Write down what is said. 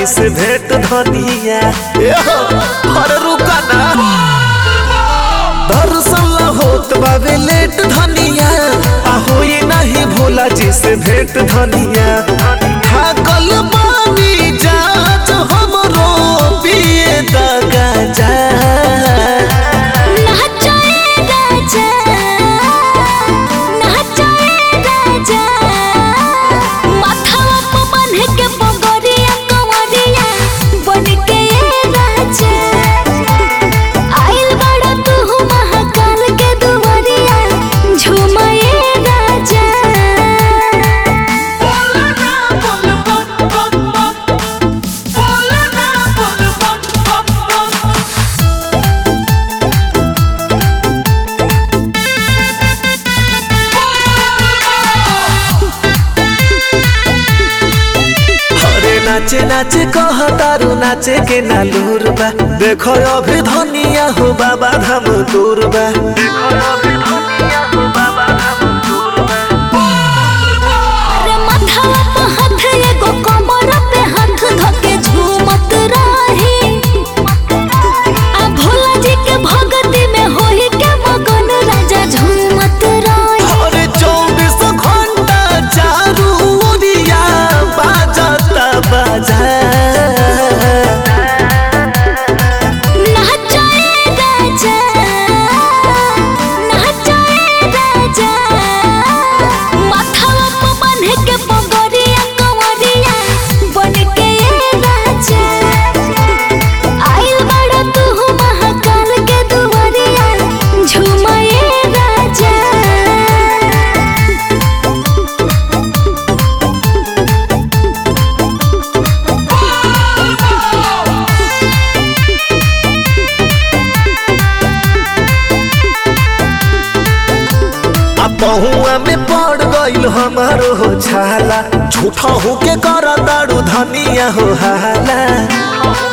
जी से भेंट धनिया एहो, अरे रुका ना दर्शन ला होत बावे लेट धनिया आ होई नहीं भोला जी से भेंट धनिया थाकल बानी जात हमरो पिए दगा जा नाचाए राजा नाचाए राजा माथवा पे बांध के बगरिया कंवरिया बन के राजा आइल बड़ा तू महाकाल के दुआरिया झुमाए राजा अरे नाचे नाचे कह तारू नाचे के नालूर बा देखो अभी धनिया हो बाबा धाम दूर बा अरे माथवा पे हाथ एगो कमर पे हाथ धके झूमत रही आ भोला जी के भगती में होई के मगन राजा झूमत रही अरे चौबीस घंटा चारू ओरिया बाजता बाजा नाचाए राजा नाचाए राजा माथवा पे बांध के बगरिया कंवरिया बन के राजा आइल बड़ा तू महाकाल के दुआरिया झुमाए राजा आ पहुआ में पड़ गइल हमारो हो छाला झूठा हो के कर दारू धनिया हो हाला